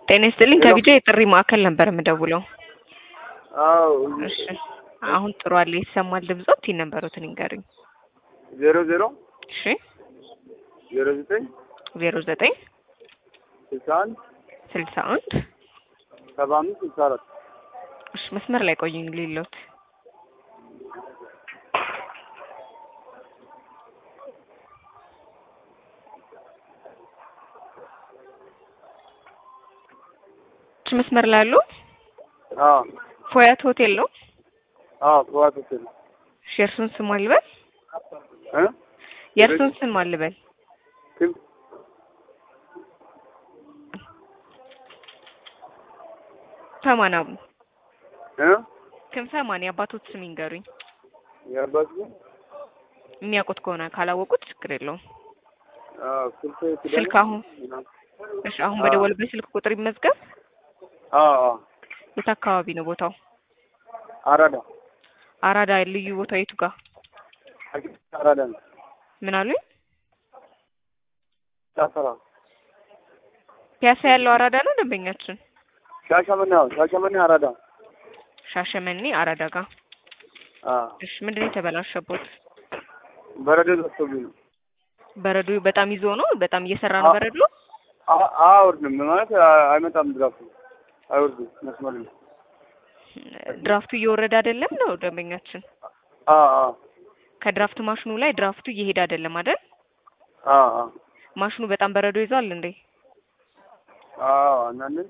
ጤና ይስጥልኝ ከቢጃ የጥሪ ማዕከል ነበር የምደውለው። አዎ እሺ አሁን ጥሩ አለ ይሰማል ድምጾት ይነበሩትን ይንገሩኝ። ዜሮ ዜሮ እሺ ዜሮ ዘጠኝ ዜሮ ዘጠኝ ስልሳ አንድ ስልሳ አንድ ሰባ አምስት ስልሳ አራት እሺ መስመር ላይ ቆዩኝ ሊሎት እሺ መስመር ላይ አሉ አዎ ፎያት ሆቴል ነው አዎ ጠዋት ሆቴል እሺ የእርሱን ስም አልበል እ የእርሱን ስም አልበል kim ሰማና እ ክንፈ ማን የአባቶት ስም ይንገሩኝ የአባት የሚያውቁት ከሆነ ካላወቁት ችግር የለውም አዎ ስልክ ስልክ አሁን እሺ አሁን በደወልበት ስልክ ቁጥር ይመዝገብ አዎ አዎ የት አካባቢ ነው ቦታው አራዳ አራዳ ልዩ ቦታው የቱ ጋር አራዳ ነው ምን አሉኝ ጫፈራ ፒያሳ ያለው አራዳ ነው ደንበኛችን ሻሸመኔ አዎ ሻሸመኔ አራዳ ሻሸመኔ አራዳ ጋር አዎ እሺ ምንድን ነው የተበላሸቦት በረዶ ደርሶብኝ ነው በረዶ በጣም ይዞ ነው በጣም እየሰራ ነው በረዶ አ- አያወርድም ማለት አ- አይመጣም ድራፍቱ አይወርድም መስመር ነው ድራፍቱ እየወረደ አይደለም ነው ደንበኛችን አዎ አዎ ከድራፍት ማሽኑ ላይ ድራፍቱ እየሄደ አይደለም አይደል አዎ አዎ ማሽኑ በጣም በረዶ ይዟል እንዴ አዎ አንዳንድ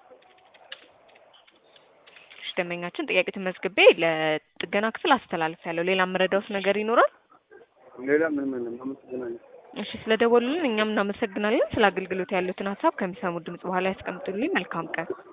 እሺ ደንበኛችን ጥያቄ ተመዝግቤ ለጥገና ክፍል አስተላልፍ ያለው ሌላ የምረዳውት ነገር ይኖራል ሌላ ምንም የለም አመሰግናለሁ እሺ ስለደወሉልን እኛም እናመሰግናለን ስለ አገልግሎት ያሉትን ሀሳብ ከሚሰሙ ድምጽ በኋላ ያስቀምጡልኝ መልካም ቀን